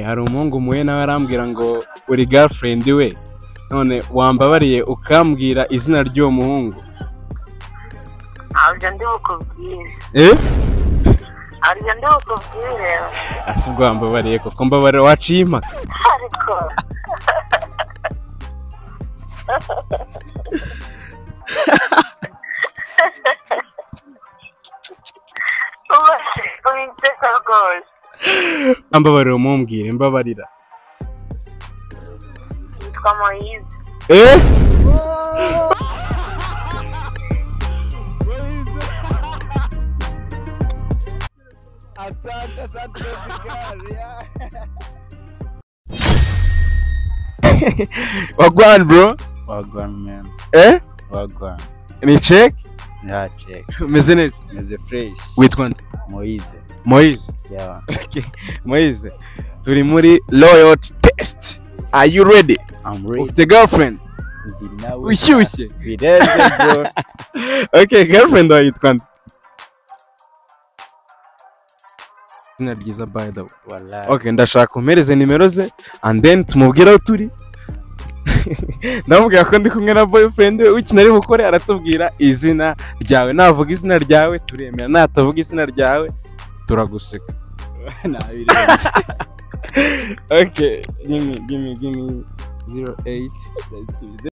hari umuhungu mpuye nawe arambwira ngo uri girlfriend we none wambabariye ukambwira izina ry'uwo muhungu ntabyo ndi bukubwire eh ntabyo ndi bukubwire asi ubwo wambabariye koko mbabarira waciye impaka ariko uba witeka rwose mbabarira umumbwire mbabarira yitwa moyize eh Asante, asante, Edgar. wagwan bro Wagwan man, eh wagwan. ni check Yeah, check. umeze neza Meze fresh. witwa nde Moise. moise Yeah. moise turi muri loyalty test are you ready I'm ready. ufite girlfriend Ndi nawe. ushyushye Birenze bro. okay girlfriend wayitwa nde izina ryiza by the way Wallahi. okay ndashaka umpereze nimero ze and then tumubwire aho turi ndamubwira ko ndi kumwe na boyfriend we ukina ari bukore aratubwira izina ryawe navuga izina ryawe turemera natavuga izina ryawe turaguseka Nah, birenze. okay give me give me give me 08 Let's do this.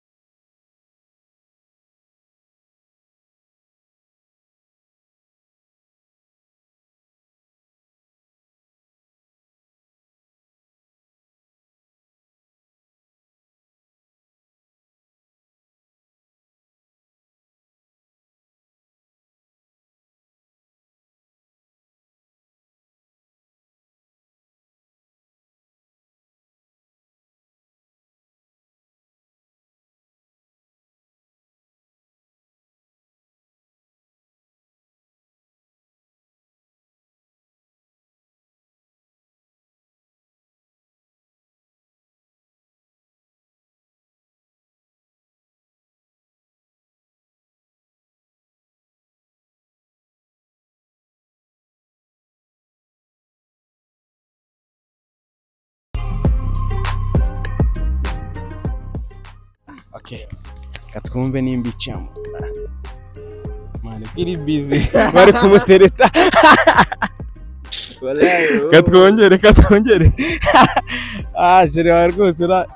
okay katwumve nimba icamo mani kiri busy bari kumutereta Wallahi, bro. katwongere katwongere ah jere wawe rwose ura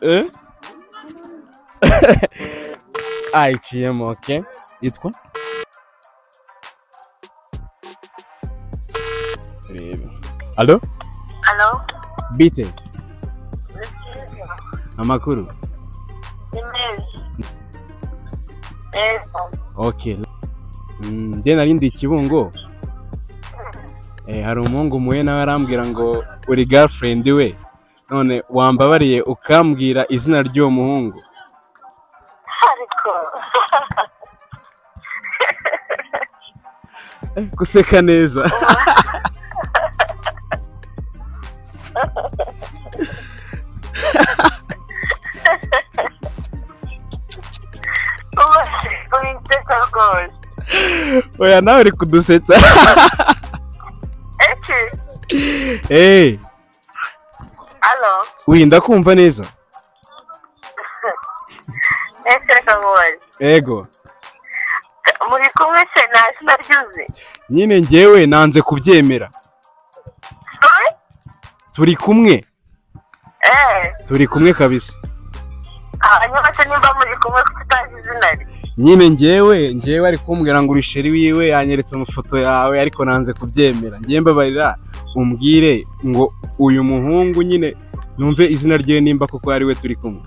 eh ah iciyemo okay yitwa turebe alo hano bite ni byiza amakuru ni meza meza okay Mm, njye nari ndi ikibungo eh, hari umuhungu muye nawe arambwira ngo uri girlfriend we none wambabariye ukambwira izina ry'uwo muhungu ariko guseka neza uba witeka rwose oya nawe uri kudusetsa eke eh hano uyi ndakumva neza eke reka nkubare ego muri kumwe se nta zina ryuzuye nyine njyewe nanze kubyemera Sorry? turi kumwe eh turi kumwe kabisa hanyuma se nimba muri kumwe kuko utazi izina rye nyine njyewe njyewe ari kumbwira ngo urisheri wiwe yanyeretse amafoto yawe ariko nanze kubyemera njyewe mbabarira umbwire ngo uyu muhungu nyine numve izina ryiwe nimba koko ari we turi kumwe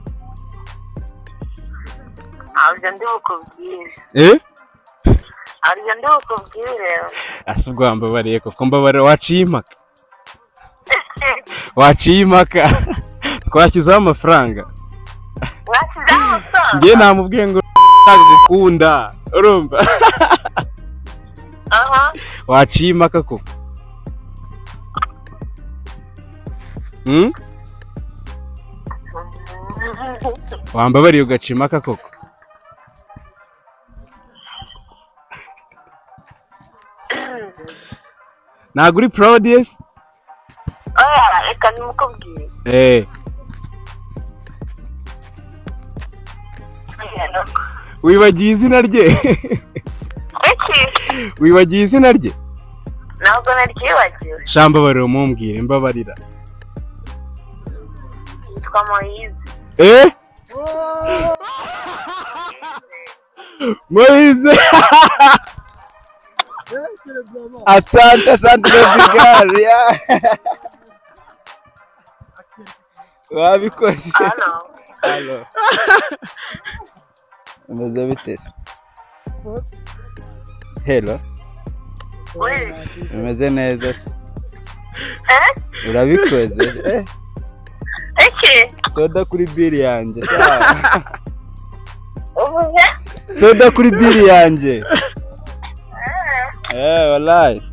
ntabyo ndi bukubwire eh ntabyo ndi bukubwire asi ubwo wambabariye koko mbabarira waciye impaka waciye impaka twashyizeho amafaranga mwashyizeho amafaranga njyewe namubwiye ngo nagukunda urumva aha waciye impaka koko Hmm? wambabariye ugaca impaka koko ntabwo uri proud yes oya reka nimukubwire eh Oya, ntabwo. wibagiye izina rye iki wibagiye izina rye ntabwo naryibagiwe shambabarira umumbwire mbabarira yitwa moyize eh moise asante asante baby girl wabikoze hano Halo. umeze bite se helo we umeze neza se eh urabikoze eh, iki soda kuri biri yanjye sawa. uvuze soda kuri biri yanjye eh wallahi